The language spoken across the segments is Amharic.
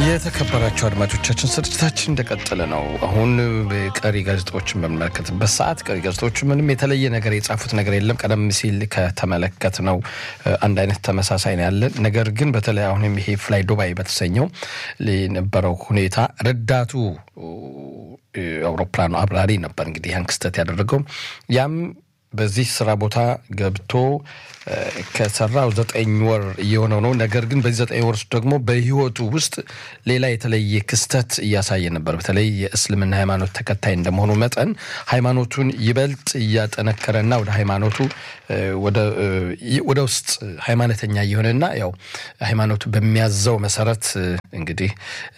የተከበራቸው አድማጮቻችን ስርጭታችን እንደቀጠለ ነው። አሁን ቀሪ ጋዜጣዎችን በምንመለከትበት ሰዓት ቀሪ ጋዜጣዎቹ ምንም የተለየ ነገር የጻፉት ነገር የለም። ቀደም ሲል ከተመለከት ነው አንድ አይነት ተመሳሳይ ነው ያለን። ነገር ግን በተለይ አሁንም ይሄ ፍላይ ዱባይ በተሰኘው የነበረው ሁኔታ ረዳቱ አውሮፕላኑ አብራሪ ነበር እንግዲህ ያን ክስተት ያደረገው ያም በዚህ ስራ ቦታ ገብቶ ከሰራው ዘጠኝ ወር እየሆነው ነው። ነገር ግን በዚህ ዘጠኝ ወር ውስጥ ደግሞ በህይወቱ ውስጥ ሌላ የተለየ ክስተት እያሳየ ነበር። በተለይ የእስልምና ሃይማኖት ተከታይ እንደመሆኑ መጠን ሃይማኖቱን ይበልጥ እያጠነከረና ወደ ሃይማኖቱ ወደ ውስጥ ሃይማኖተኛ እየሆነና ያው ሃይማኖቱ በሚያዘው መሰረት እንግዲህ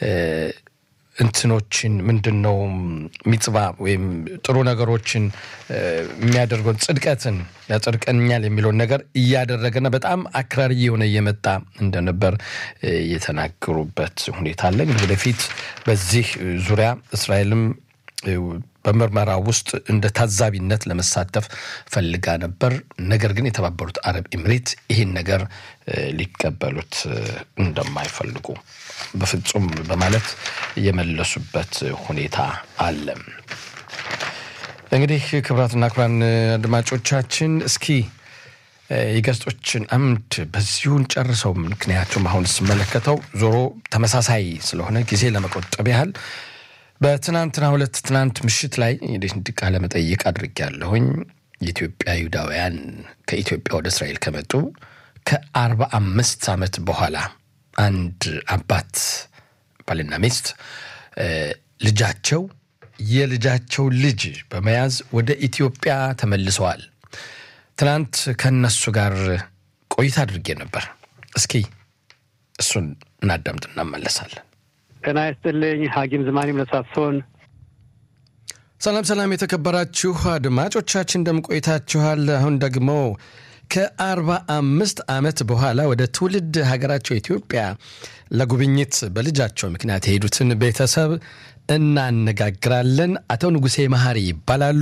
እንትኖችን ምንድን ነው ሚጽባ ወይም ጥሩ ነገሮችን የሚያደርገውን ጽድቀትን ያጸድቀኛል የሚለውን ነገር እያደረገና በጣም አክራሪ የሆነ እየመጣ እንደነበር የተናገሩበት ሁኔታ አለ። እንግዲህ ወደፊት በዚህ ዙሪያ እስራኤልም በምርመራ ውስጥ እንደ ታዛቢነት ለመሳተፍ ፈልጋ ነበር። ነገር ግን የተባበሩት አረብ ኤምሬት ይህን ነገር ሊቀበሉት እንደማይፈልጉ በፍጹም በማለት የመለሱበት ሁኔታ አለ። እንግዲህ ክቡራትና ክቡራን አድማጮቻችን እስኪ የጋዜጦችን አምድ በዚሁን ጨርሰው። ምክንያቱም አሁን ስመለከተው ዞሮ ተመሳሳይ ስለሆነ ጊዜ ለመቆጠብ ያህል በትናንትና ሁለት ትናንት ምሽት ላይ እንዲህ ቃለ መጠይቅ አድርጌያለሁኝ። የኢትዮጵያ ይሁዳውያን ከኢትዮጵያ ወደ እስራኤል ከመጡ ከአርባ አምስት ዓመት በኋላ አንድ አባት ባልና ሚስት ልጃቸው የልጃቸው ልጅ በመያዝ ወደ ኢትዮጵያ ተመልሰዋል። ትናንት ከነሱ ጋር ቆይታ አድርጌ ነበር። እስኪ እሱን እናዳምጥ እናመለሳለን። ጤና ይስጥልኝ። ሐኪም ዝማኔም ለሳሶን። ሰላም ሰላም፣ የተከበራችሁ አድማጮቻችን እንደምን ቆይታችኋል? አሁን ደግሞ ከአርባ አምስት ዓመት በኋላ ወደ ትውልድ ሀገራቸው ኢትዮጵያ ለጉብኝት በልጃቸው ምክንያት የሄዱትን ቤተሰብ እናነጋግራለን። አቶ ንጉሴ መሐሪ ይባላሉ።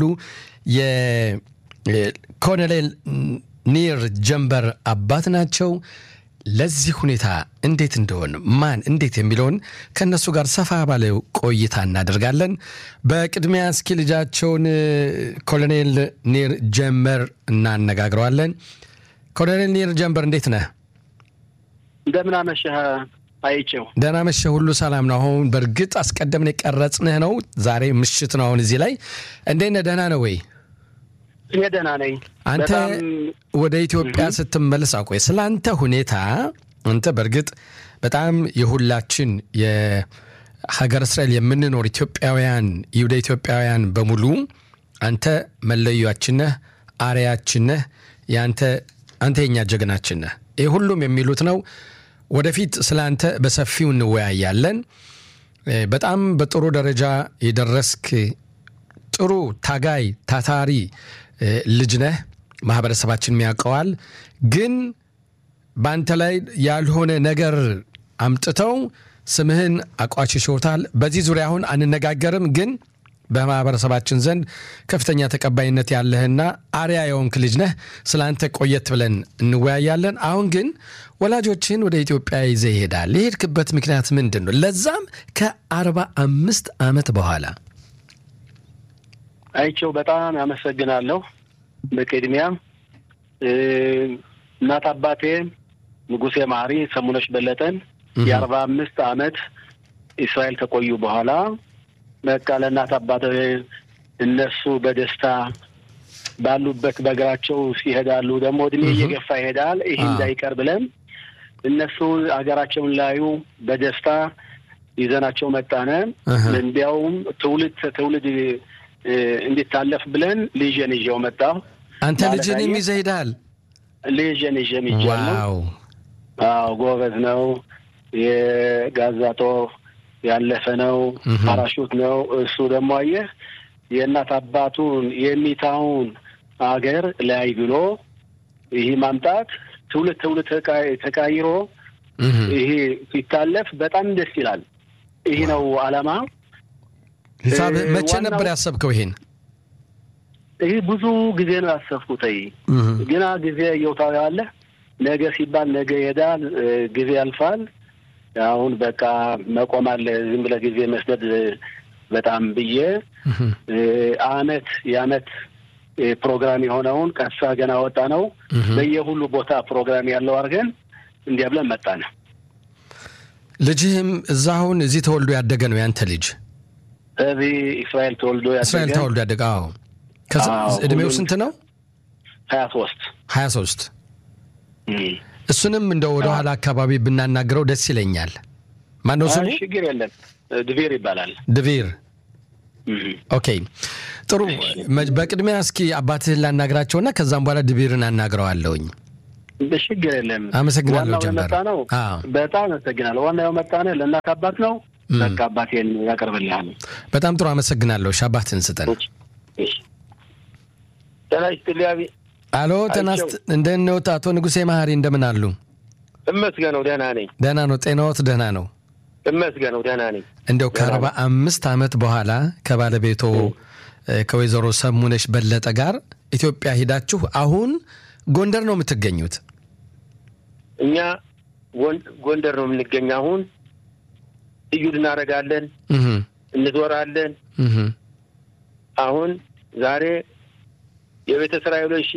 የኮሎኔል ኒር ጀንበር አባት ናቸው። ለዚህ ሁኔታ እንዴት እንደሆን ማን እንዴት የሚለውን ከእነሱ ጋር ሰፋ ባለ ቆይታ እናደርጋለን። በቅድሚያ እስኪ ልጃቸውን ኮሎኔል ኒር ጀንበር እናነጋግረዋለን። ኮሎኔል ኒር ጀንበር እንዴት ነህ? እንደምን አመሸህ አይቼው። ደህና መሸህ፣ ሁሉ ሰላም ነው? አሁን በእርግጥ አስቀደምን የቀረጽንህ ነው። ዛሬ ምሽት ነው። አሁን እዚህ ላይ እንዴት ነህ? ደህና ነው ወይ? እኔ ደህና ነኝ። አንተ ወደ ኢትዮጵያ ስትመለስ አቆይ፣ ስለ አንተ ሁኔታ አንተ በእርግጥ በጣም የሁላችን የሀገር እስራኤል የምንኖር ኢትዮጵያውያን ይሁዳ ኢትዮጵያውያን በሙሉ አንተ መለያችን ነህ፣ አርያችን ነህ፣ የአንተ አንተ የኛ ጀግናችን ነህ። ይህ ሁሉም የሚሉት ነው። ወደፊት ስለ አንተ በሰፊው እንወያያለን። በጣም በጥሩ ደረጃ የደረስክ ጥሩ ታጋይ ታታሪ ልጅ ነህ። ማህበረሰባችን ያውቀዋል። ግን በአንተ ላይ ያልሆነ ነገር አምጥተው ስምህን አቋሽሾታል። በዚህ ዙሪያ አሁን አንነጋገርም። ግን በማህበረሰባችን ዘንድ ከፍተኛ ተቀባይነት ያለህና አርያ የሆንክ ልጅ ነህ። ስለ አንተ ቆየት ብለን እንወያያለን። አሁን ግን ወላጆችን ወደ ኢትዮጵያ ይዘህ ይሄዳል። የሄድክበት ምክንያት ምንድን ነው? ለዛም ከአርባ አምስት ዓመት በኋላ አይቼው በጣም ያመሰግናለሁ። በቅድሚያ እናት አባቴ ንጉሴ ማሪ ሰሙነሽ በለጠን የአርባ አምስት ዓመት እስራኤል ከቆዩ በኋላ በቃ ለእናት አባቴ እነሱ በደስታ ባሉበት በእግራቸው ይሄዳሉ። ደግሞ እድሜ እየገፋ ይሄዳል። ይህ እንዳይቀር ብለን እነሱ ሀገራቸውን ላዩ በደስታ ይዘናቸው መጣነ። እንዲያውም ትውልድ ትውልድ እንዲታለፍ ብለን ልጄን ይዤው መጣሁ። አንተ ልጅንም ይዘህ ሄደሃል? ልጄን ይዤ ይዣለሁ። አዎ ጎበዝ ነው። የጋዛ ጦር ያለፈ ነው። ፓራሹት ነው። እሱ ደግሞ አየህ የእናት አባቱን የሚታውን አገር ላይ ብሎ ይህ ማምጣት ትውልድ ትውልድ ተቃይሮ ይሄ ሲታለፍ በጣም ደስ ይላል። ይህ ነው ዓላማ። ሂሳብ መቼ ነበር ያሰብከው ይሄን? ይህ ብዙ ጊዜ ነው ያሰብኩት። ግና ጊዜ እየውታዊ አለ ነገ ሲባል ነገ ይሄዳል፣ ጊዜ ያልፋል። አሁን በቃ መቆም አለ ዝም ብለህ ጊዜ መስደድ በጣም ብዬ አመት የአመት ፕሮግራም የሆነውን ቀሳ ገና ወጣ ነው በየሁሉ ቦታ ፕሮግራም ያለው አድርገን እንዲያ ብለን መጣን። ልጅህም እዛ አሁን እዚህ ተወልዶ ያደገ ነው ያንተ ልጅ? እዚህ እስራኤል ተወልዶ ያደገ እስራኤል ተወልዶ ያደገ። አዎ። እድሜው ስንት ነው? ሀያ ሶስት ሀያ ሶስት እሱንም እንደ ወደ ኋላ አካባቢ ብናናግረው ደስ ይለኛል። ማነው ስሙ? ችግር የለም ድቬር ይባላል። ድቬር። ኦኬ ጥሩ። በቅድሚያ እስኪ አባትህን ላናግራቸውና ከዛም በኋላ ድቬርን አናግረዋለሁኝ። ችግር የለም። አመሰግናለሁ ጀመር ነው። በጣም አመሰግናለሁ። ዋናው መጣነ ለእናት አባት ነው። በቃ አባቴን ያቀርብልሃል። በጣም ጥሩ አመሰግናለሁ። እሺ አባትህን ስጠን። ጤና ይስጥልኝ። አሎ ተናስት እንደት ነው አቶ ንጉሴ መሀሪ እንደምን አሉ? እመስገነው ደህና ነኝ። ደህና ነው። ጤናዎት ደህና ነው? እመስገነው ደህና ነኝ። እንደው ከአርባ አምስት ዓመት በኋላ ከባለቤቶ ከወይዘሮ ሰሙነሽ በለጠ ጋር ኢትዮጵያ ሂዳችሁ አሁን ጎንደር ነው የምትገኙት? እኛ ጎንደር ነው የምንገኝ። አሁን እዩድ እናደርጋለን፣ እንዞራለን። አሁን ዛሬ የቤተ እስራኤሎች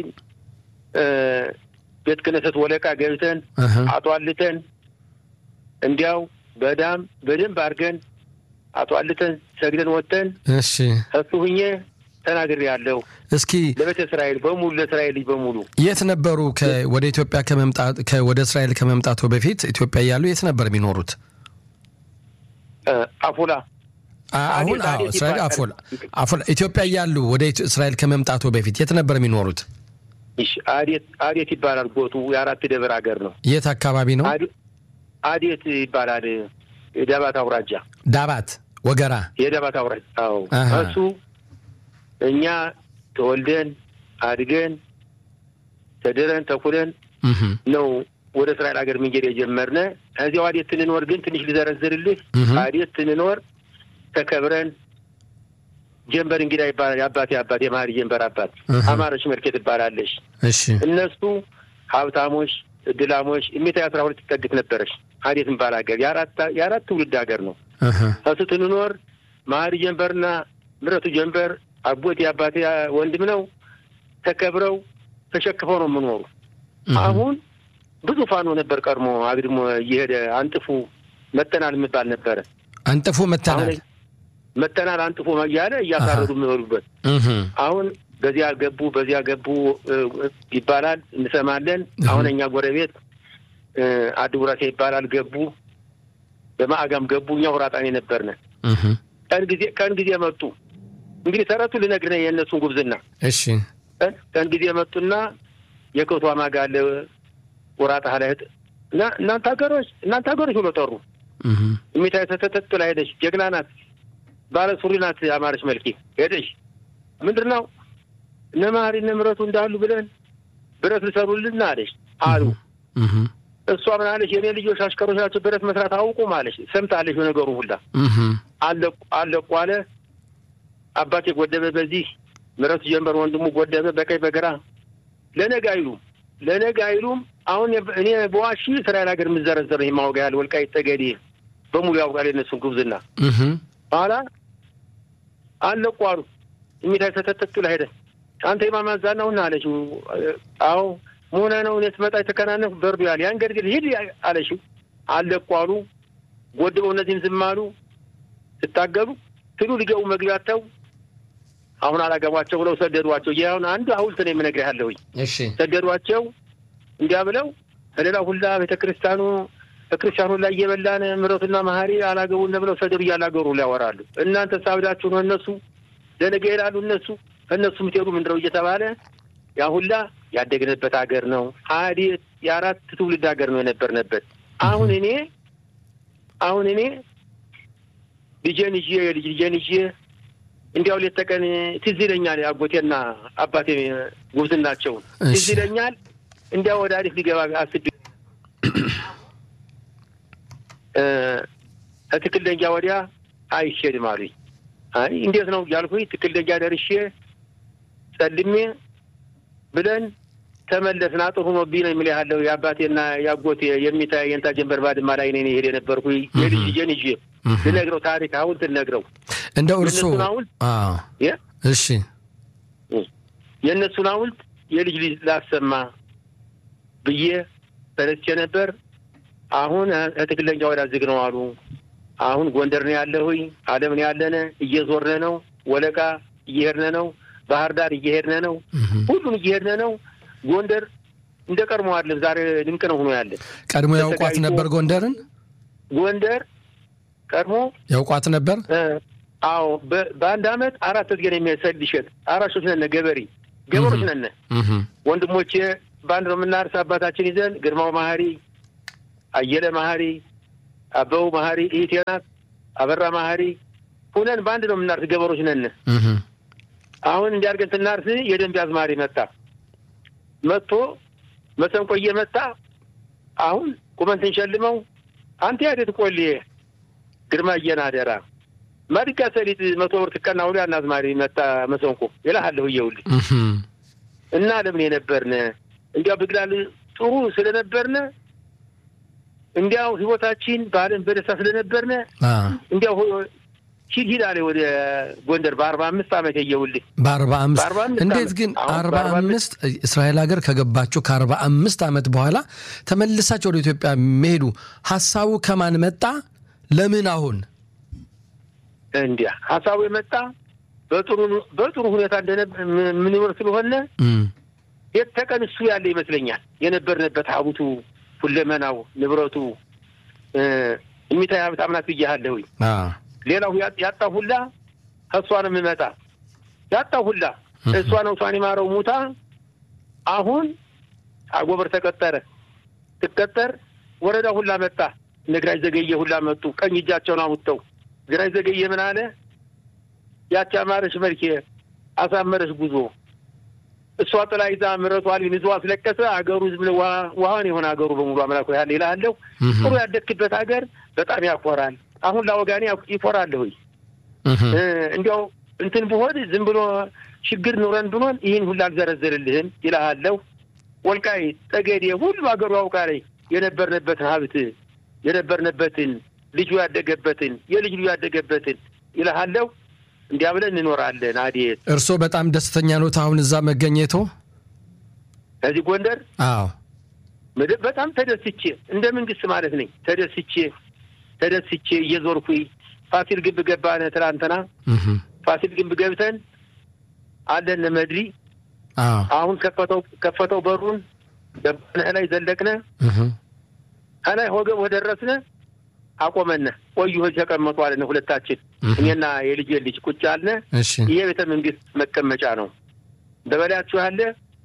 ቤተ ክህነት ወለቃ ገብተን አጧልተን እንዲያው በዳም በደንብ አድርገን አጧልተን ሰግደን ወጥተን እሺ እሱ ሁኜ ተናግሬ ያለው እስኪ ለቤተ እስራኤል በሙሉ ለእስራኤል ልጅ በሙሉ የት ነበሩ? ወደ ኢትዮጵያ ከመምጣት ወደ እስራኤል ከመምጣቱ በፊት ኢትዮጵያ እያሉ የት ነበር የሚኖሩት? አፉላ አሁን አዎ፣ እስራኤል አፎላ አፎላ ኢትዮጵያ እያሉ ወደ እስራኤል ከመምጣቱ በፊት የት ነበር የሚኖሩት? አዴት አዴት ይባላል። ጎቱ የአራት ደብር ሀገር ነው። የት አካባቢ ነው? አዴት ይባላል። የዳባት አውራጃ ዳባት ወገራ የዳባት አውራጃ። አዎ እሱ እኛ ተወልደን አድገን ተድረን ተኩለን ነው ወደ እስራኤል ሀገር መንገድ የጀመርነ። እዚያው አዴት ትንኖር ግን ትንሽ ልዘረዝርልህ። አዴት ትንኖር ተከብረን ጀንበር እንግዳ ይባላል። የአባቴ አባት የመሀሪ ጀንበር አባት አማረች መልኬ ትባላለች። እሺ እነሱ ሀብታሞች፣ እድላሞች እሜታ አስራ ሁለት ትጠግት ነበረች። አዴት ምባል ሀገር የአራት ትውልድ ሀገር ነው። እሱ ትንኖር መሀሪ ጀንበርና ምረቱ ጀንበር አጎቴ የአባቴ ወንድም ነው። ተከብረው ተሸክፈው ነው የምኖሩ። አሁን ብዙ ፋኖ ነበር ቀድሞ አግድሞ እየሄደ አንጥፉ መጠናል የሚባል ነበረ። አንጥፉ መተናል መተናል አንጥፎ እያለ እያሳረዱ የሚበሉበት አሁን በዚያ ገቡ በዚያ ገቡ ይባላል እንሰማለን። አሁን እኛ ጎረቤት አድጉራሴ ይባላል ገቡ፣ በማዕጋም ገቡ። እኛ ሁራጣኔ ነበርነ። ቀን ጊዜ ቀን ጊዜ መጡ። እንግዲህ ተረቱ ልነግርህ ነው የእነሱን ጉብዝና። እሺ ቀን ጊዜ መጡና የከቷ ማጋ አለ ወራጣ ላይ እና እናንተ ሀገሮች እናንተ ሀገሮች ብሎ ጠሩ። እሚታ ተተተት ላይ ሄደች። ጀግና ናት፣ ባለ ሱሪ ናት። አማረች መልኬ ሄደች። ምንድን ነው እነ መሀሪ እነ ምረቱ እንዳሉ ብለን ብረት ልሰሩልን አለች አሉ። እሷ ምን አለች? የእኔ ልጆች አሽከሮች ናቸው፣ ብረት መስራት አውቁም አለች። ሰምታለች ነገሩ ሁላ አለቁ አለቁ አለ። አባቴ ጎደበ በዚህ ምረቱ ጀንበር ወንድሙ ጎደበ በቀኝ በግራ ለነገ አይሉም ለነገ አይሉም። አሁን እኔ በዋሺ እስራኤል ሀገር የምዘረዘር ይህ ማወጋ ያለ ወልቃይት ጠገዴ በሙሉ ያውቃል የነሱን ጉብዝና። ኋላ አለቁ አሉ። የሚታይ ተተተቱ ላይ ሄደ። አንተ የማማዛ ነውና አለችው። አዎ መሆነ ነው እኔ ስመጣ የተከናነፍ በርዱ ያለ ያን ገድግድ ሂድ አለችው። አለቁ አሉ። ጎድበው እነዚህም ዝም አሉ። ስታገሉ ትሉ ሊገቡ መግቢያተው አሁን አላገቧቸው ብለው ሰደዷቸው። ይህ አሁን አንዱ ሐውልት ነው የምነግርህ ያለሁኝ። እሺ ሰደዷቸው። እንዲያ ብለው ከሌላ ሁላ ቤተ ክርስቲያኑ በክርስቲያኑ ላይ እየበላን ምረቱና መሀሪ አላገቡን ብለው ሰደዱ እያላገሩ ሊያወራሉ። እናንተ ሳብዳችሁ ነው እነሱ ለነገ ይላሉ እነሱ እነሱ የምትሄዱ ምንድነው እየተባለ ያ ሁላ ያደግንበት ሀገር ነው። አዴት የአራት ትውልድ ሀገር ነው የነበርንበት። አሁን እኔ አሁን እኔ ልጄን ይዤ የልጅ ልጄን ይዤ እንዲያው ሌት ተቀን ትዝ ይለኛል። አጎቴና አባቴ ጉብዝናቸውን ትዝ ይለኛል። እንዲያው ወደ አዲስ ሊገባ አስቤ ከትክል ደንጃ ወዲያ አይሄድም አሉኝ። አይ እንዴት ነው እያልኩኝ ትክል ደንጃ ደርሼ ጸልሜ ብለን ተመለስን አጥሩ ሆኖብኝ ነው የሚል ያለው የአባቴና የአጎቴ የሚታይ የንታ ጀንበር ባድማ ላይ እኔ ሄድ የነበርኩ የልጅ ልጄን ይዤ ልነግረው ታሪክ ሐውልት ልነግረው እንደው እርሶ የእነሱን ሐውልት እሺ የእነሱን ሐውልት የልጅ ልጅ ላሰማ ብዬ ተነስቼ ነበር። አሁን ትክክለኛ ወዳ ዝግ ነው አሉ። አሁን ጎንደር ነው ያለሁኝ፣ አለም ነው ያለነ፣ እየዞርነ ነው፣ ወለቃ እየሄድነ ነው፣ ባህር ዳር እየሄድነ ነው፣ ሁሉም እየሄድነ ነው። ጎንደር እንደ ቀድሞ አለ። ዛሬ ድንቅ ነው ሆኖ ያለ። ቀድሞ ያውቋት ነበር ጎንደርን? ጎንደር ቀድሞ ያውቋት ነበር? አዎ። በአንድ አመት አራት ጊዜ ነው የሚሰድ ይሸጥ አራሾች ነነ፣ ገበሬ ገበሮች ነነ። ወንድሞቼ በአንድ ነው የምናርስ አባታችን ይዘን ግርማው ማህሪ፣ አየለ ማህሪ፣ አበው ማህሪ፣ እህቴ ናት አበራ ማህሪ ሁነን በአንድ ነው የምናርስ ገበሮች ነን። አሁን እንዲያርገን ስናርስ የደንብ አዝማሪ መጣ መጥቶ መሰንቆ እየመጣ አሁን ቁመን ስንሸልመው አንተ ያደት ቆሌ ግርማ እየናደራ ማድጋ ሰሊጥ መቶ ብር ትቀና ሁሉ ያን አዝማሪ መጣ መሰንቆ ይልሃለሁ እየውልህ እና ለምን የነበርነ እንዲያው ብግላል ጥሩ ስለነበርነ እንዲያው ህይወታችን በዓለም በደስታ ስለነበርነ እንዲያው ሂድ ሂድ አለ ወደ ጎንደር በአርባ አምስት ዓመት የየውልህ በአርባ አምስት እንዴት ግን አርባ አምስት እስራኤል ሀገር ከገባችሁ ከአርባ አምስት ዓመት በኋላ ተመልሳችሁ ወደ ኢትዮጵያ የሚሄዱ ሀሳቡ ከማን መጣ? ለምን አሁን እንዲያ ሀሳቡ የመጣ በጥሩ በጥሩ ሁኔታ እንደምንኖር ስለሆነ የት ተቀን እሱ ያለ ይመስለኛል የነበርንበት ሀብቱ ሁለመናው ንብረቱ የሚታይ ሀብት አምናት ብያለሁኝ። ሌላው ያጣ ሁላ ከእሷ ነው የምመጣ ያጣ ሁላ እሷ ነው እሷን የማረው ሙታ አሁን አጎበር ተቀጠረ ትቀጠር ወረዳ ሁላ መጣ ነግራይ ዘገየ ሁላ መጡ ቀኝ እጃቸውን አውጥተው ግራኝ ዘገየ ምን አለ ያቺ አማረሽ መልኬ አሳመረሽ ጉዞ እሷ ጥላ ይዛ ምረቷ አልቢን ይዞ አስለቀሰ አገሩ ዝም ብሎ ውሃን የሆነ አገሩ በሙሉ አምላክ ያለ ይልሃለሁ ጥሩ ያደግክበት ሀገር በጣም ያኮራል አሁን ላወጋኔ ይኮራለሁኝ እንዲያው እንትን ብሆን ዝም ብሎ ችግር ኑረን ብኖን ይህን ሁሉ አልዘረዘርልህም ይልሃለሁ። ወልቃይ ጠገዴ ሁሉ አገሩ ያውቃል የነበርንበትን ሀብት የነበርንበትን ልጁ ያደገበትን የልጅ ልጁ ያደገበትን ይልሃለሁ። እንዲያ ብለን እንኖራለን። አዴት እርስዎ በጣም ደስተኛ ኖት አሁን እዛ መገኘቶ? ከዚህ ጎንደር? አዎ በጣም ተደስቼ እንደ መንግስት ማለት ነኝ ተደስቼ ተደስቼ እየዞርኩኝ ፋሲል ግንብ ገባነ ትናንትና ፋሲል ግንብ ገብተን አለን መድሪ አሁን ከፈተው ከፈተው በሩን ገባነ ላይ ዘለቅነ ከላይ ወገብ ወደረስነ አቆመነ ቆዩ ሆይ ተቀመጡ አለን ሁለታችን እኔና የልጅ ልጅ ቁጭ አልነ ይሄ ቤተ መንግስት መቀመጫ ነው በበላያችሁ ያለ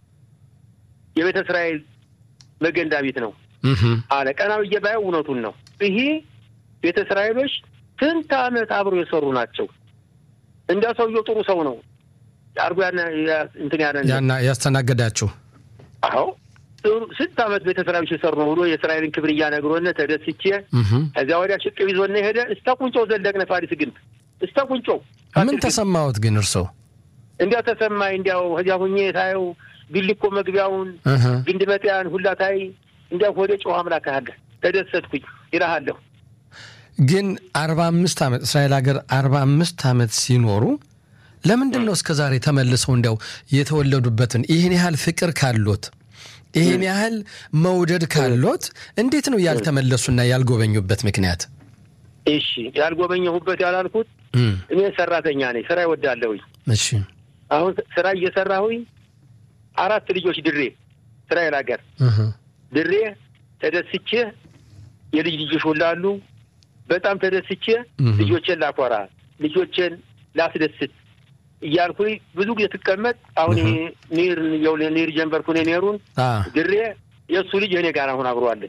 የቤተ እስራኤል መገንዳ ቤት ነው አለ ቀና ብዬ ባየው እውነቱን ነው ይሄ ቤተ እስራኤሎች ስንት ዓመት አብሮ የሰሩ ናቸው። እንዳ ሰውየው ጥሩ ሰው ነው አርጎ እንትን ያና ያስተናገዳችሁ። አዎ ስንት ዓመት ቤተ እስራኤሎች የሰሩ ነው ብሎ የእስራኤልን ክብር እያነግሮነ ተደስቼ ከዚያ ወዲያ ሽቅብ ይዞነ ሄደ። እስተ ቁንጮው ዘለቅነ ፋሪስ ግንብ እስተ ቁንጮው። ምን ተሰማዎት ግን እርሶ? እንዲያው ተሰማኝ። እንዲያው ከዚያ ሁኜ ታየው ቢልኮ መግቢያውን ግንድ መጥያን ሁላ ታይ እንዲያው ወደ ጨዋ አምላክ አለ ተደሰትኩኝ ይልሃለሁ። ግን አርባ አምስት ዓመት እስራኤል ሀገር አርባ አምስት ዓመት ሲኖሩ ለምንድን ነው እስከ ዛሬ ተመልሰው እንዲያው የተወለዱበትን ይህን ያህል ፍቅር ካሎት ይህን ያህል መውደድ ካሎት እንዴት ነው ያልተመለሱና ያልጎበኙበት ምክንያት? እሺ ያልጎበኘሁበት ያላልኩት እኔ ሰራተኛ ነኝ፣ ስራ ይወዳለሁኝ። እሺ አሁን ስራ እየሰራሁኝ አራት ልጆች ድሬ እስራኤል ሀገር ድሬ ተደስቼ የልጅ ልጆች ሁላሉ በጣም ተደስቼ ልጆቼን ላኮራ ልጆቼን ላስደስት እያልኩኝ ብዙ ጊዜ ትቀመጥ አሁን ኒር የው ኒር ጀንበርኩ ኔሩን ድሬ የእሱ ልጅ እኔ ጋር አሁን አብረዋለን።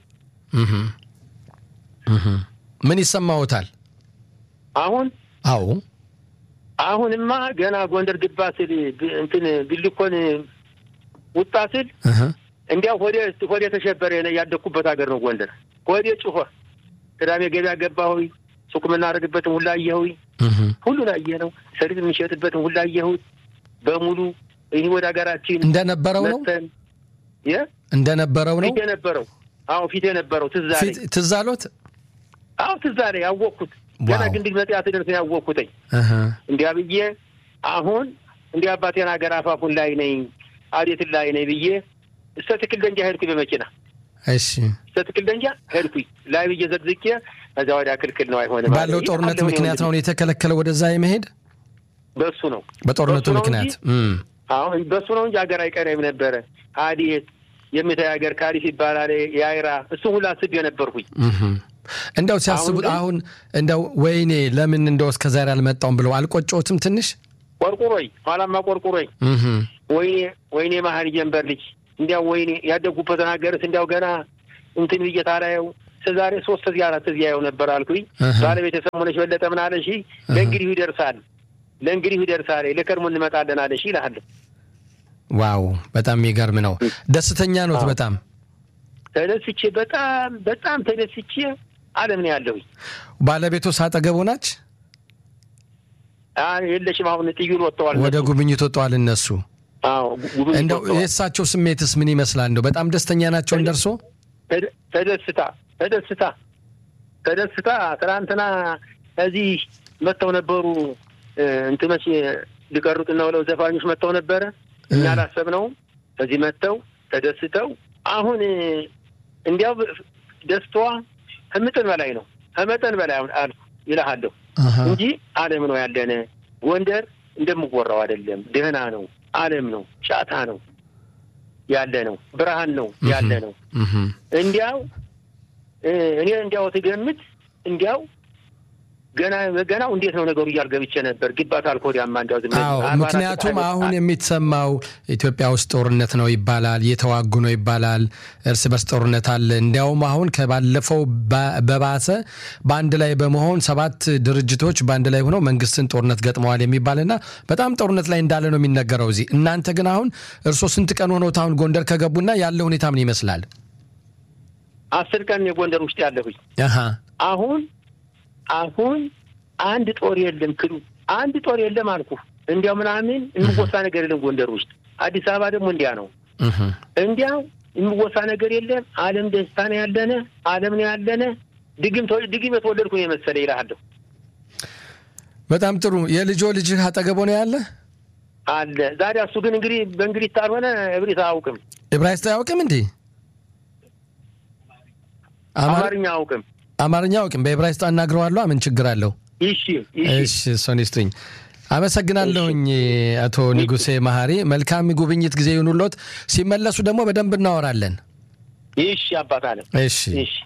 ምን ይሰማዎታል አሁን? አዎ አሁንማ ገና ጎንደር ግባ ስል እንትን ቢልኮን ውጣ ስል እንዲያው ሆዴ ሆዴ ተሸበረ። ያደግኩበት ሀገር ነው ጎንደር። ሆዴ ጭሆ ቅዳሜ ገበያ ገባሁኝ። ሱቅ የምናደርግበትን ሁላ አየሁኝ። ሁሉን አየ ነው ሰሊጥ የምንሸጥበትን ሁላ አየሁት በሙሉ። ይህ ወደ ሀገራችን እንደነበረው ነው እንደነበረው ነው ፊት የነበረው አዎ ፊት የነበረው ትዝ አለኝ። ትዝ አሎት? አዎ ትዝ አለኝ። ያወቅኩት ገና ግንድል መጽያት ደርስ ያወቅኩትኝ እንዲያ ብዬ አሁን እንዲህ አባቴን ሀገር አፋፉን ላይ ነኝ አዴትን ላይ ነኝ ብዬ እስከ ትክል ደንጃ ሄድኩኝ በመኪና እሺ እስከ ትክል ደንጃ ሄድኩኝ ላይ ብዬ ዘግዝቄ ከዚያ ወዲያ ክልክል ነው አይሆንም ባለው ጦርነት ምክንያት ነው የተከለከለው ወደዛ የመሄድ በሱ ነው በጦርነቱ ምክንያት አሁን በሱ ነው እንጂ ሀገር አይቀረም ነበረ አዴት የምታይ ሀገር ካሪፍ ይባላል የአይራ እሱ ሁላ ስብ የነበርኩኝ እንደው ሲያስቡት አሁን እንደው ወይኔ ለምን እንደው እስከ ዛሬ አልመጣውም ብለው አልቆጮትም ትንሽ ቆርቁሮኝ ኋላማ ቆርቁሮኝ ወይኔ ወይኔ መሀል ጀንበር ልጅ እንዲያው ወይኔ ያደጉበትን ሀገርስ እንዲያው ገና እንትን ብዬ ታላየው እስከዛሬ ሶስት እዚህ አራት እዚህ ያየው ነበር አልኩኝ። ባለቤት የሰሞነች በለጠ ምን አለሽ? ለእንግዲሁ ይደርሳል ለእንግዲሁ ይደርሳል ለከርሞ እንመጣለን አለሽ ይልሃለሁ። ዋው በጣም የሚገርም ነው። ደስተኛ ኖት? በጣም ተደስቼ በጣም በጣም ተደስቼ አለም ነው ያለሁኝ። ባለቤቱ ሳጠገቡ ናች? የለሽም። አሁን ጥዩን ወጥተዋል፣ ወደ ጉብኝት ወጥተዋል እነሱ። እንደው የእሳቸው ስሜትስ ምን ይመስላል? እንደው በጣም ደስተኛ ናቸው እንደርሶ? ተደስታ ተደስታ ተደስታ ትናንትና እዚህ መጥተው ነበሩ እንትኖች ሊቀሩጥ ነው ብለው ዘፋኞች መጥተው ነበረ። እኛ አላሰብነውም። እዚህ መጥተው ተደስተው አሁን እንዲያው ደስታዋ ከመጠን በላይ ነው፣ ከመጠን በላይ አልኩ ይልሃለሁ እንጂ አለም ነው ያለነ። ጎንደር እንደምወራው አይደለም፣ ደህና ነው፣ አለም ነው፣ ጫታ ነው ያለ ነው፣ ብርሃን ነው ያለ ነው። እንዲያው እኔ እንዲያው ትገምት እንዲያው ገና ገናው እንዴት ነው ነገሩ እያል ገብቼ ነበር። ግባት አልኮዲያማ እንዲያው ዝም ምክንያቱም አሁን የሚሰማው ኢትዮጵያ ውስጥ ጦርነት ነው ይባላል፣ እየተዋጉ ነው ይባላል፣ እርስ በርስ ጦርነት አለ። እንዲያውም አሁን ከባለፈው በባሰ በአንድ ላይ በመሆን ሰባት ድርጅቶች በአንድ ላይ ሆነው መንግስትን ጦርነት ገጥመዋል የሚባልና በጣም ጦርነት ላይ እንዳለ ነው የሚነገረው እዚህ። እናንተ ግን አሁን እርስዎ ስንት ቀን ሆኖት አሁን ጎንደር ከገቡና ያለ ሁኔታ ምን ይመስላል? አስር ቀን የጎንደር ውስጥ ያለሁኝ አሁን አሁን አንድ ጦር የለም ክሉ አንድ ጦር የለም አልኩ። እንዲያው ምናምን የሚወሳ ነገር የለም ጎንደር ውስጥ። አዲስ አበባ ደግሞ እንዲያ ነው። እንዲያው የሚወሳ ነገር የለም። አለም ደስታ ነው ያለነ፣ አለም ነው ያለነ። ድግም ድግም የተወለድኩ ነው የመሰለ ይልሃለሁ። በጣም ጥሩ። የልጆ ልጅህ አጠገቦ ነው ያለ አለ። ዛሬ እሱ ግን እንግዲህ በእንግዲህ ታልሆነ እብሪት አያውቅም። ዕብራይስጥ አያውቅም እንዴ? አማርኛ አያውቅም። አማርኛ አውቅም። በዕብራይስጥ አናግረዋለሁ። ምን ችግር አለው? እሺ እሺ፣ እሱን ይስጡኝ። አመሰግናለሁኝ አቶ ንጉሴ መሀሪ። መልካም ጉብኝት ጊዜ ይሁኑሎት። ሲመለሱ ደግሞ በደንብ እናወራለን። እሺ አባት አለ። እሺ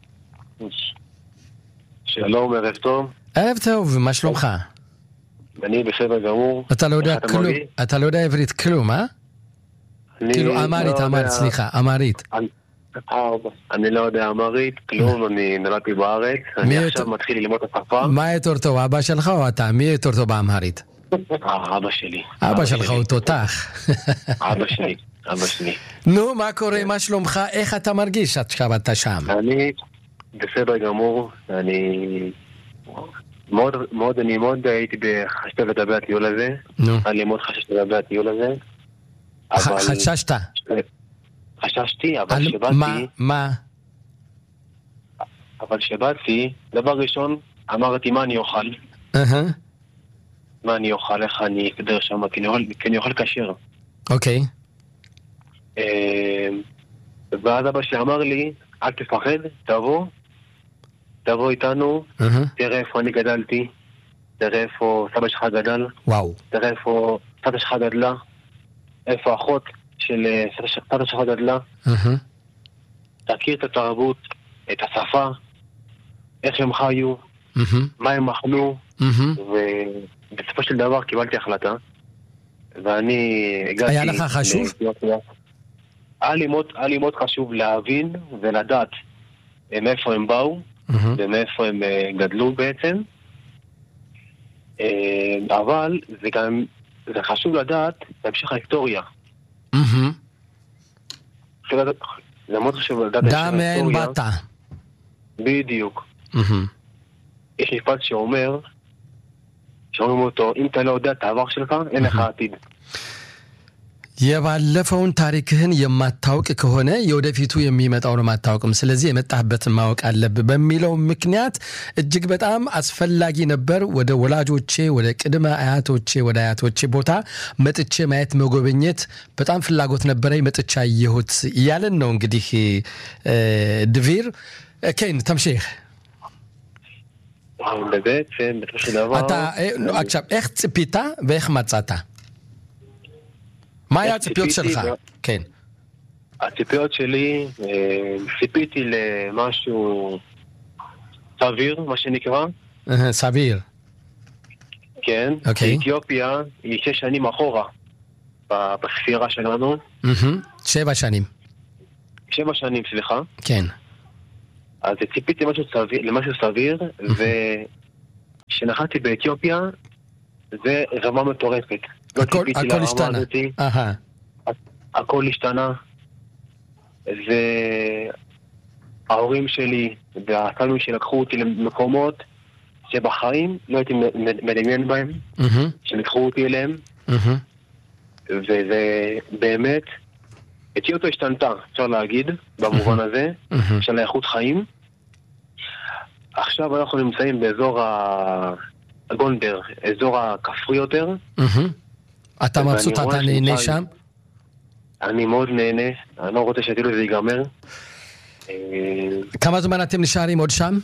שלום, ערב טוב. ערב טוב, מה שלומך? אני בסדר גמור. אתה לא יודע כלום, אתה לא יודע עברית כלום, אה? כאילו אמרית, אמרית, סליחה, אמרית. אני לא יודע אמרית, כלום, אני נולדתי בארץ, אני עכשיו מתחיל ללמוד את השפה. מה יותר טוב, אבא שלך או אתה? מי יותר טוב באמהרית? אבא שלי. אבא שלך הוא תותח. אבא שלי, אבא שלי. נו, מה קורה, מה שלומך, איך אתה מרגיש עכשיו אתה שם? אני בסדר גמור, אני... מאוד, מאוד, אני מאוד הייתי חששתי לגבי הטיול הזה. נו. אני מאוד חששתי לגבי הטיול הזה. חששת? חששתי, אבל על כשבאתי... מה? מה? אבל כשבאתי, דבר ראשון, אמרתי מה אני אוכל. אהה, מה אני אוכל, איך אני אסתדר שם, כי אני אוכל, כי אני אוכל כשר. אוקיי. אה, ואז אבא שלי אמר לי, אל תפחד, תבוא, תבוא איתנו, אהה. תראה איפה אני גדלתי, תראה איפה סבא שלך גדל, וואו. תראה איפה סבתא שלך גדלה, איפה אחות של אה, סבתא ש- סבתא שלך גדלה, אהה. תכיר את התרבות, את השפה, איך הם חיו, אהה. מה הם אכלו, אהה. ובסופו של דבר קיבלתי החלטה, ואני הגעתי... היה לך חשוב? לאתיופיה. היה לי מאוד, היה לי מאוד חשוב להבין ולדעת אה, מאיפה הם באו אהה. ומאיפה הם אה, גדלו בעצם. אה, אבל זה גם, זה חשוב לדעת בהמשך ההיסטוריה. אהה. חשוב לדעת- זה מאוד חשוב לדעת דע מאין באת. בדיוק. אהה. יש משפט שאומר, שאומרים אותו, אם אתה לא יודע את העבר שלך, אין לך עתיד. የባለፈውን ታሪክህን የማታውቅ ከሆነ የወደፊቱ የሚመጣውን አታውቅም። ስለዚህ የመጣህበትን ማወቅ አለብህ በሚለው ምክንያት እጅግ በጣም አስፈላጊ ነበር። ወደ ወላጆቼ፣ ወደ ቅድመ አያቶቼ፣ ወደ አያቶቼ ቦታ መጥቼ ማየት መጎብኘት በጣም ፍላጎት ነበረኝ። መጥቼ አየሁት እያለን ነው እንግዲህ ድቪር ኬን ተምሼህ בעצם, בסופו של דבר... אתה, עכשיו, איך ציפית ואיך מצאת? מה היה הציפיות שלך? כן. הציפיות שלי, ציפיתי למשהו סביר, מה שנקרא. סביר. כן. אוקיי. אתיופיה היא שש שנים אחורה בספירה שלנו. שבע שנים. שבע שנים, סליחה. כן. אז ציפיתי למשהו סביר, למשהו סביר וכשנחתתי באתיופיה זה רמה מטורפת. לא הכל, ציפיתי הכל לרמה השתנה. הזאתי. אהה. הכל השתנה. וההורים שלי והתלמידים שלקחו אותי למקומות שבחיים לא הייתי מ- מדמיין בהם, מהמם, שלקחו אותי אליהם, מהמם. וזה באמת, אתיופיה השתנתה, אפשר להגיד, במובן הזה, מהמם. של האיכות חיים. עכשיו אנחנו נמצאים באזור ה- הגונדר, אזור הכפרי יותר. מהמם. אתה ואני מבסוט, רואה אתה נהנה שנוכל- שם? אני מאוד נהנה, אני לא רוצה שהטיול הזה ייגמר. אה, כמה זמן אתם נשארים עוד שם?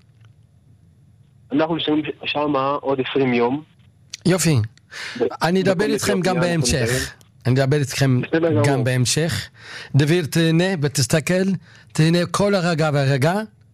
אנחנו נשארים שם עוד 20 יום. יופי. אני אדבר בכל איתכם גם אתיופיה, בהמשך. אנחנו אני אדבר איתכם בסדר גמור. גם בהמשך. דביר, תהנה ותסתכל, תהנה כל רגע ורגע,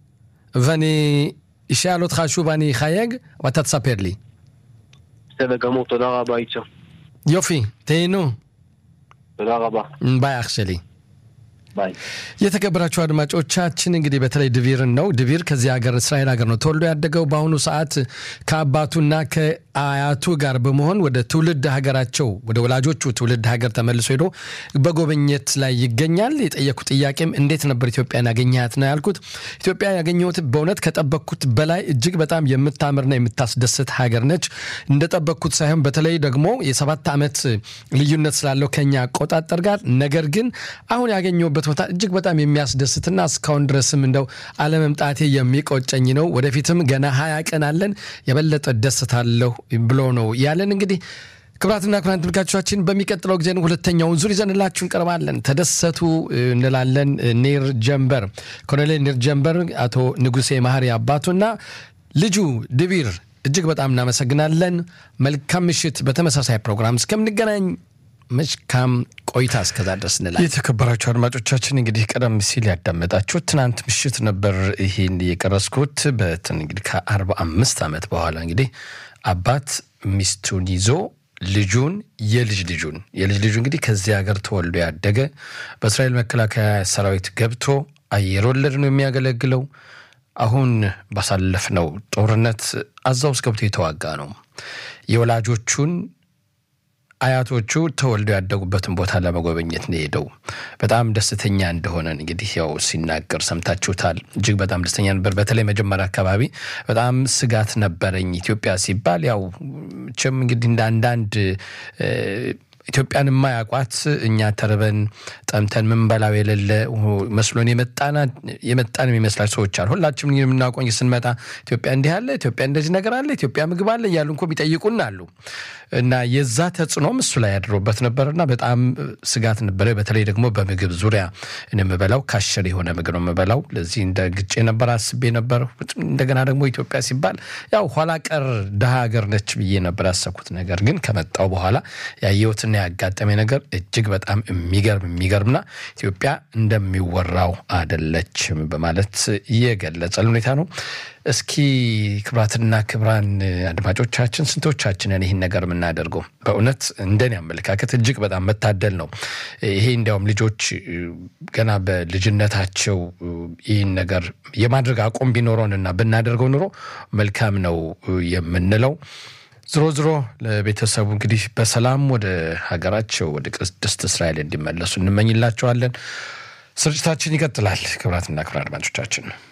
ואני אשאל אותך שוב, אני אחייג, ואתה תספר לי. בסדר גמור, תודה רבה, איצ'ה. יופי, תהנו. תודה רבה. ባይ አክ ሸሊ ביי. የተከበራችሁ አድማጮቻችን እንግዲህ በተለይ ድቪርን ነው። ድቪር ከዚህ ሀገር እስራኤል ሀገር ነው ተወልዶ ያደገው። በአሁኑ ሰዓት ከአባቱና ከአያቱ ጋር በመሆን ወደ ትውልድ ሀገራቸው ወደ ወላጆቹ ትውልድ ሀገር ተመልሶ ሄዶ በጎበኘት ላይ ይገኛል። የጠየኩ ጥያቄም እንዴት ነበር ኢትዮጵያን ያገኘሃት ነው ያልኩት። ኢትዮጵያ ያገኘሁት በእውነት ከጠበቅኩት በላይ እጅግ በጣም የምታምርና የምታስደስት ሀገር ነች። እንደጠበቅኩት ሳይሆን በተለይ ደግሞ የሰባት ዓመት ልዩነት ስላለው ከኛ አቆጣጠር ጋር ነገር ግን አሁን ያገኘሁበት ቦታ እጅግ በጣም የሚያስደስትና እስካሁን ድረስም እንደው አለመምጣቴ የሚቆጨኝ ነው። ወደፊትም ገና ሀያ ቀን አለን የበለጠ ደስታለሁ ብሎ ነው ያለን። እንግዲህ ክቡራትና ክቡራን ተመልካቾቻችን በሚቀጥለው ጊዜ ሁለተኛውን ዙር ይዘንላችሁ እንቀርባለን። ተደሰቱ እንላለን። ኔር ጀንበር ኮሎኔል ኔር ጀንበር አቶ ንጉሴ ማህሪ አባቱና ልጁ ድቢር እጅግ በጣም እናመሰግናለን። መልካም ምሽት። በተመሳሳይ ፕሮግራም እስከምንገናኝ መልካም ቆይታ እስከዛ ድረስ እንላለን። የተከበራችሁ አድማጮቻችን እንግዲህ ቀደም ሲል ያዳመጣችሁት ትናንት ምሽት ነበር ይህን የቀረስኩት በትን እንግዲህ ከአርባ አምስት ዓመት በኋላ እንግዲህ አባት ሚስቱን ይዞ ልጁን የልጅ ልጁን የልጅ ልጁ እንግዲህ ከዚህ ሀገር ተወልዶ ያደገ በእስራኤል መከላከያ ሰራዊት ገብቶ አየር ወለድ ነው የሚያገለግለው። አሁን ባሳለፍነው ጦርነት አዛ ውስጥ ገብቶ የተዋጋ ነው። የወላጆቹን አያቶቹ ተወልደው ያደጉበትን ቦታ ለመጎበኘት ነው የሄደው። በጣም ደስተኛ እንደሆነ እንግዲህ ያው ሲናገር ሰምታችሁታል። እጅግ በጣም ደስተኛ ነበር። በተለይ መጀመሪያ አካባቢ በጣም ስጋት ነበረኝ። ኢትዮጵያ ሲባል ያው ችም እንግዲህ እንደ አንዳንድ ኢትዮጵያን የማያውቋት እኛ ተርበን ጠምተን ምንበላው የሌለ መስሎን የመጣን የሚመስላቸው ሰዎች አሉ። ሁላችንም የምናውቀው ስንመጣ ኢትዮጵያ እንዲህ አለ፣ ኢትዮጵያ እንደዚህ ነገር አለ፣ ኢትዮጵያ ምግብ አለ እያሉ እንኮ ቢጠይቁን አሉ እና የዛ ተጽዕኖም እሱ ላይ ያድሮበት ነበርና በጣም ስጋት ነበረ። በተለይ ደግሞ በምግብ ዙሪያ የምበላው ካሸር የሆነ ምግብ ነው የምበላው። ለዚህ እንደ ግጭ ነበር አስቤ ነበር። እንደገና ደግሞ ኢትዮጵያ ሲባል ያው ኋላ ቀር ድሃ ሀገር ነች ብዬ ነበር ያሰብኩት። ነገር ግን ከመጣው በኋላ ያየሁትና ያጋጠመ ነገር እጅግ በጣም የሚገርም የሚገርምና ኢትዮጵያ እንደሚወራው አደለችም በማለት የገለጸል ሁኔታ ነው። እስኪ ክብራትና ክብራን አድማጮቻችን ስንቶቻችንን ይህን ነገር የምናደርገው? በእውነት እንደኔ አመለካከት እጅግ በጣም መታደል ነው። ይሄ እንዲያውም ልጆች ገና በልጅነታቸው ይህን ነገር የማድረግ አቋም ቢኖረንና ብናደርገው ኑሮ መልካም ነው የምንለው። ዝሮ ዝሮ ለቤተሰቡ እንግዲህ በሰላም ወደ ሀገራቸው ወደ ቅድስት እስራኤል እንዲመለሱ እንመኝላቸዋለን። ስርጭታችን ይቀጥላል። ክብራትና ክብራን አድማጮቻችን